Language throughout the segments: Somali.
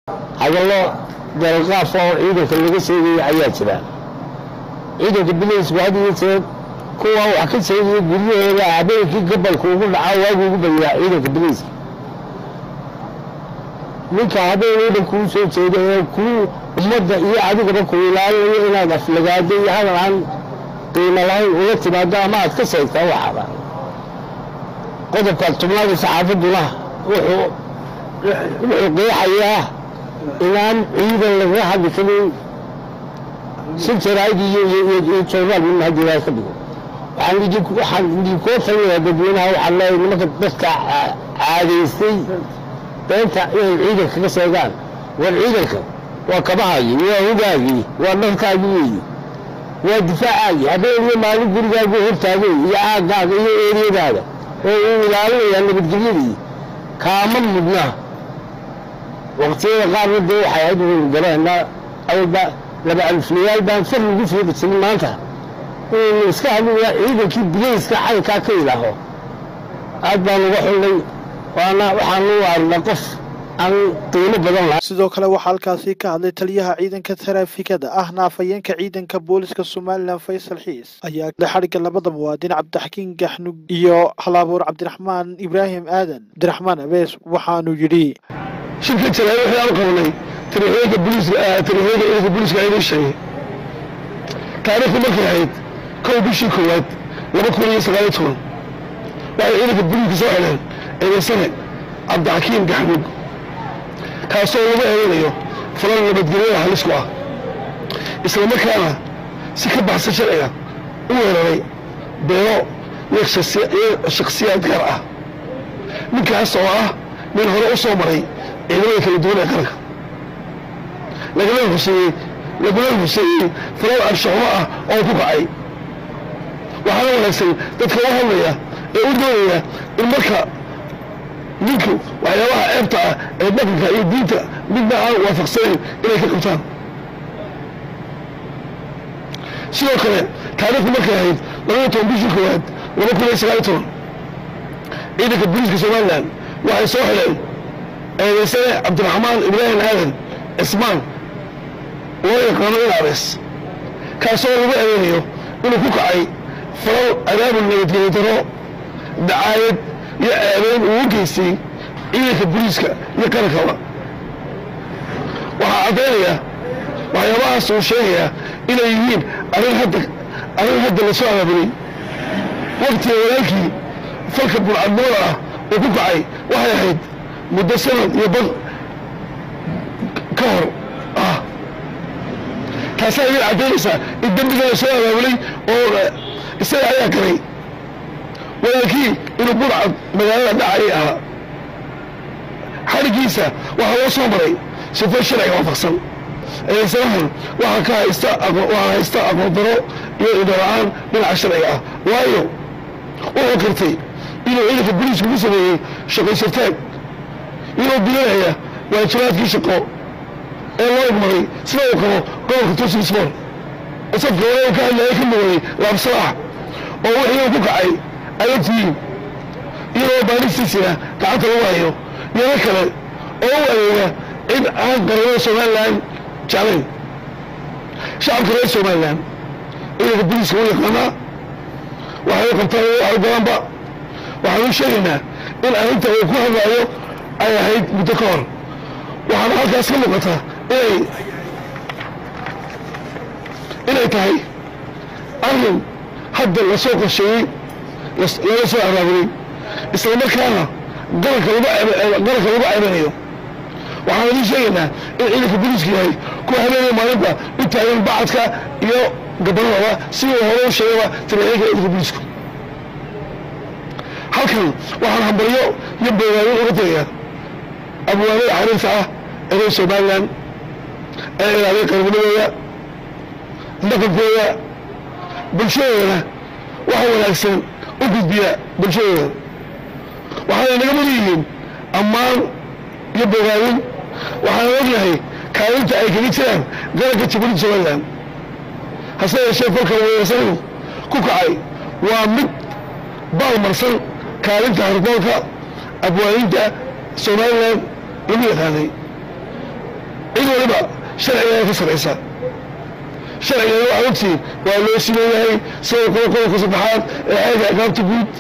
hadallo dalqaaf oo ciidanka laga sheegaya ayaa jira ciidanka bilaysku had iyo jeer kuwa wax ka sheegaya guryahooda habeenkii gabalka ugu dhacaa waagu ugu badiyaa ciidanka bilayska ninka habeen oo dhan kuu soo jeeda ee kuu ummadda iyo adigaba ku ilaalinayo inaad aflagaado iyo hadal aan qiimo lahayn ula timaado ama aad ka sheegtaa waxaaba qodobka tubnaada saxaafadduna wuxuu wuxuu qeexayaa inaan ciidan lagaga hadli karin si jaraa'id iyo iyo joogaal min haddii ilahay ka dhigo waxaan idinku waxaan idinkoo talinayaa dadweynaha waxaan leeyahay nimanka dadka caadaystay beenta inay ciidanka ka sheegaan war ciidanka waa kabahaagii waa hogaagii waa dharkaagii weeye waa difaacaagii habeen iyo maalin gurigaagu hortaagay iyo aaggaaga iyo eeriyadaada oo uu ilaalinayaa nabadgelyadii kaama mudna waqtiyada qaarna dee waxay ahayd waynu gareenaa awalba laba aliflayaal baan far lagu fiiqi jirin maanta inaynu iska hadlaya ciidankii bilayska caynkaa ka ilaaho aad baan uga xullay waana waxaan u arnaa qof aan qiimo badan lahayn sidoo kale waxaa halkaasi ka hadlay taliyaha ciidanka taraafikada ahna afhayeenka ciidanka booliska somalilan faysal xiis ayaa xadhigga labada muwaadin cabdixakiin gaxnug iyo halabuur cabdiraxmaan ibraahim aadan cabdiraxmaan abees waxaanu yidhi shirka jalaale waxaan qabanay tariixyada booliiska tariixyada ciidanka booliiska inoo sheegay taariikhdu markay ahayd kow bishii koowaad laba kun iyo sagaal iyo toban waxay ciidanka booliiska soo xidheen eedaysane cabdixakiim gaxnug kaasoo lagu eedanayo falan nabadgelyada halis ku ah isla markaana si ka baxsan sharciga u weeraray beero iyo shakhsiyaad gaar ah ninkaas oo ah nin hore u soo maray ciidamada kala duwan ee qaranka lagana huseeyey laguna huseeyey falal anshaxumo ah oo ku kacay waxaana wanaagsan dadka u hadlaya ee u doonaya in marka ninku waxyaabaha ceebta ah ee dhaqanka iyo diinta midna aan waafaqsanayn inay ka qabtaan sidoo kale taariikhdu markay ahayd labada toban bishii koowaad laba kun iyo sagaal iyo toban ciidanka booliiska somalilan waxay soo xidheen eedaysane cabdiraxmaan ibraahim aadan cismaan loo yaqaano in abees kaasoo lagu eedeynayo inuu ku kacay falal adaabul nabadgelyo daro dacaayad iyo ceebeyn uu u geystay ciidanka booliiska iyo qarankaba waxaa caddaynaya waxyaabahaas uu sheegayaa inay yihiin arrin hadda arrin hadda la soo abaabulay waqtiga walaalkii falka burcadnimada ah uu ku kacay waxay ahayd muddo sanad iyo bad ka hor ah taasaa idin caddaynaysaa in dembiga la soo abaabulay oo isaga ayaa galay walaalkii inuu burcad magaalada dhacayay ahaa xadhiggiisa waxaa loo soo maray sifo sharciga waafaqsan eedaysanahan waxaa ka haysta waxaa haysta aqoon daro iyo idala-aan dhinaca sharciga ah waayo wuxuu kartay inuu ciidanka boliisku ku sameeyey shaqaysartaag inuu bilanaya waajibaadkii shaqo ee loo igmaday sida uu qabo gobolka tusinsmol safka walaal ka hadlaya ka mugaday laabsalaax oo wixii uu ku kacay ayagtihiin iyadoo baanistiisina gacanta lagu hayo yaro kale oo u adeega cid aan qaramada somalilan jeclayn shacabka reer somalilan ciidanka boliiska u yaqaanaa waxay u qabtaan wax u badanba waxaan u sheegaynaa in arrinta uu ku hadlaayo ay ahayd muddo ka hor waxaana halkaas ka muuqata inay inay tahay arrin hadda lasoo qorsheeyey laga soo abaabulay isla markaana qaranka lagu qaranka lagu ceebanayo waxaan idin sheegaynaa in ciidanka booliiska yahay kuwa habeenaya maalinta u taagan bacadka iyo gabanadaba sidii hore u sheegaba tariixyinka ciidanka booliisku halkan waxaan hambaryo iyo beegaayo uga tagayaa abwaanada xariirta ah ee reer somalilan ee ilaaliya qarnimadooda dhaqankooda bulshadoodana waxa wanaagsan u gudbiya bulshadooda waxaana naga mudan yihiin ammaan iyo bogaadin waxaana ognahay kaalinta ay kaga jiraan qaranka jabuuti somalilan hase yeeshee falka weerarsanadu ku kacay waa mid baalmarsan kaalinta hardoolka abwaaninta somalilan lagu yaqaanay walba sharcigaa ka saraysa sharcigana waxaa ogtihiin waa loo sileeyahay sida qodob qodobka saddexaad ee xeega agaabta guud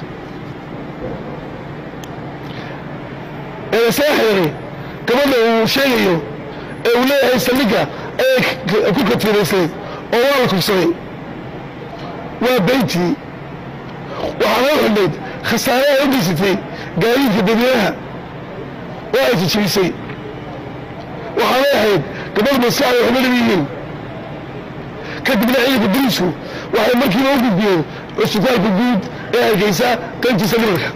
ee saa xeeray gabadha uu sheegayo ee uu leeyahay saldhigga ayay ku katiraysay oo waa la kubsaday waa beyntii waxaa loo xidhayd khasaaraha u geysatay gaadiidka dadweynaha oo ay jijibisay waxaanay ahayd gabadh maskaxda waxba lama yihiin kadibna ciidanka boliisku waxay markiiba u gudbiyeen cusbitaalka guud ee hargeysa qaybtiisa limarka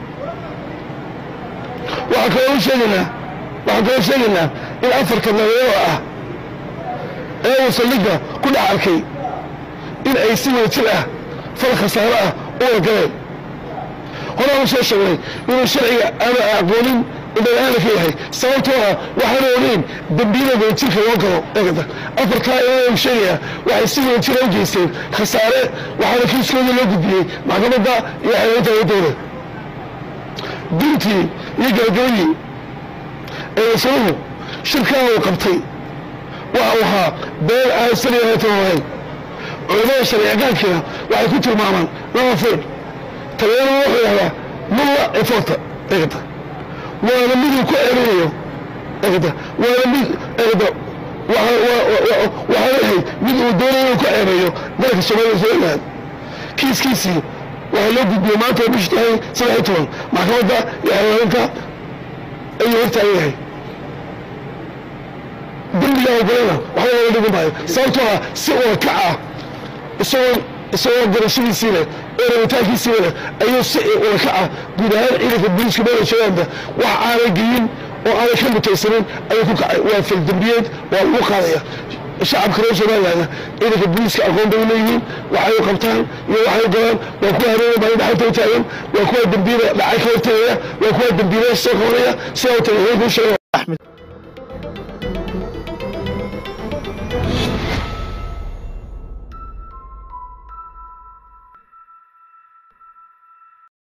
waxaa kaloo sheegaynaa waxaan kaloo sheegaynaa in afarka nabadoo ah ee uu saldhigga ku dhex arkay in ay si wada jir ah fal khasaaro ah u wargaleen horaan u soo sheegnay inuu sharciga aana aqoonin indhagaana ka yahay sababtoo ah waxaana ogeyn dembiyada wadajirka loo galo eegada afartaa ilaa uu sheegayaa waxay si wadajira u geysteen khasaare waxaana kiiskooda loo gudbiyey maxkamadda iyo xeelinta wadooda dintii iyo gabagabadii eedasanuhu shirkaa uu qabtay waxa uu ahaa been aan saliyaatan ahayn culimada sharciagaankiina waxay ku tilmaamaan laba feer taliyana wuxuu yahdaa mulla eforta eegada waana miduu ku ceerinayo eegada waana mid eegada waxaa yahay mid uu doonayo inuu ku ceereeyo dalka soomaaliya somaliland kiiskiisii waxaa loo gudbiyey maanta bishi tahay saddex iyo toban maxkamadda iyo xeelaalinta ayuu hortaagan yahay dembigaa ogolana waxba laga dhigi maayo sababtoo ah si ula kac ah isagoo isagoo garashadiisii leh oo rabitaankiisii leh ayuu si ula kac ah guud ahaan ciidanka booliiska meela joogaanba wax aanay geyin oo aanay ka mutaysanin ayuu ku kacay waa faldembiyeed waa lagu qaadaya shacabka reer somalilandna ciidanka booliiska aqoon bay leeyihiin waxay u qabtaan iyo waxay galaan waa kuwa hareera baa dhaxalta u taagan waa kuwa dembiyada dhacay ka hortagaya waa kuwa dembiyada soo qabanaya sidaa u tagay heerkuu sheega axmed